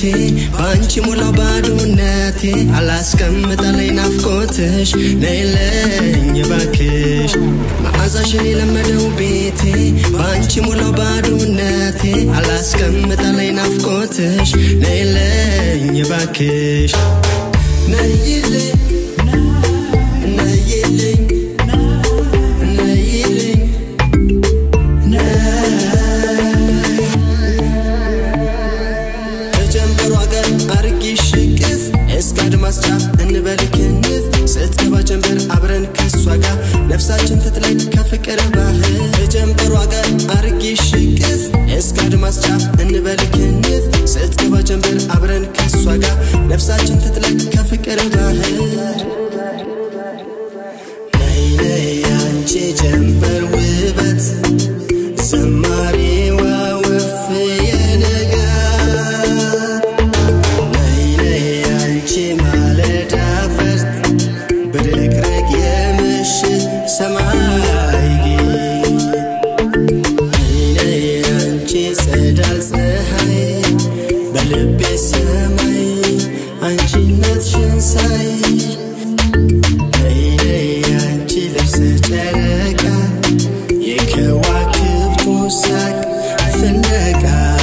በአንቺ ሞላው ባዶነቴ አላስቀምጠለኝ ናፍቆትሽ ነይለኝ እባክሽ መዓዛሽን የለመደው ቤቴ በአንቺ ሞላው ባዶነቴ አላስቀምጠለኝ ናፍቆትሽ ነይለኝ እባክሽ ነይልኝ ነይልኝ ነይልኝ ከጀንበሯ ጋር አርጊሽ ሽቅፍ እስከ አድማስ ጫፍ እንበል ክንፍ ስትገባ ጀንበር አብረን ከሷ ጋር ነፍሳችን ትጥለቅ ከፍቅር ባህር ከጀንበሯ ጋር አርጊሽ ሽቅፍ እስከ አድማስ ጫፍ እንበል ክንፍ ስትገባ ጀንበር አብረን ከሷ ጋር ነፍሳችን ትጥለቅ ከፍቅር ባህር ነይ ነይ አንቺ ጀንበር ውበት ዘማሪዋ ወፍ የነጋት ነይ ነይ አንቺ ማለዳ ፈርጥ ብርቅርቅ የምሽት ሰማይ ጌጥ ነይ ነይ አንቺ ጸዳል ፀሐይ በልቤ ሰማይ አንቺነትሽን ሳይ ነይ ነይ አንቺ ልብሰ ጨረቃ የከዋክብቱ ሳቅ ፍለቃ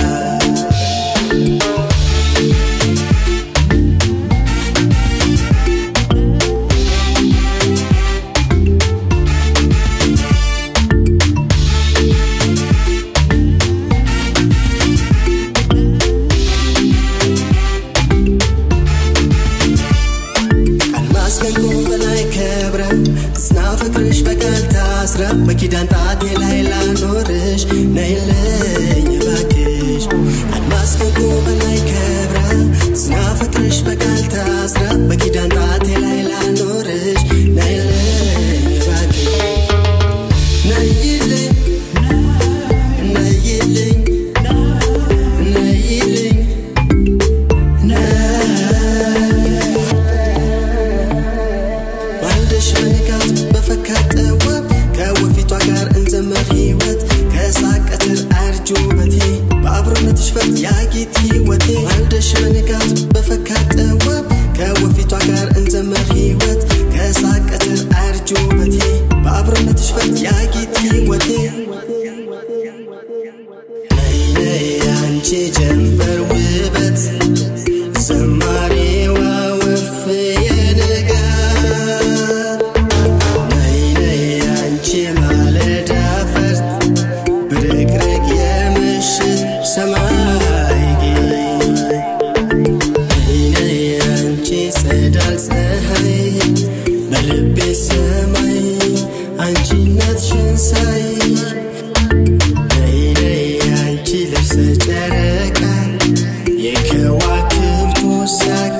አልማዝ ከእንቁ በላይ ከብረ ጽና ፍቅርሽ በቃል ታስረ በኪዳን ጣቴ ላይ ላኖርሽ ነይልኝ እባክሽ አልማዝ ከእንቁ በላይ ከብረ ጽና ፍቅርሽ በቃል ታስረ በኪዳን ጣቴ ላይ ላኖርሽ ነይልኝ እባክሽ ነይልኝ ነይልኝ ነይልኝ ባልደሽ በንጋት በፈካት ጠዋት ከወፊቷ ጋር እንዘምር ሕይወት ከሳቅ ቀትር አያርጅ ውበቴ በአብሮነትሽ ፈርጥ ያጌጥ ሕይወቴ ባልደሽ በንጋት በፈካት ጠዋት ከወፊቷ ጋር እንዘምር ሕይወት ከሳቅ ቀትር አያርጅ ውበቴ በአብሮነትሽ ፈርጥ ያጌጥ ሕይወቴ ነይ ነይ አንቺ ጀንበር ውበት ዘማሪዋ ወፍ የንጋት ነይ ነይ አንቺ ማለዳ ፈርጥ ብርቅርቅ የምሽት ሰማይ ጌጥ ነይ ነይ አንቺ ጸዳል ፀሐይ በልቤ ሰማይ አንቺነትሽን ሳይ ነይ ነይ አንቺ ልብሰ ጨረቃ የከዋክብቱ ሳቅ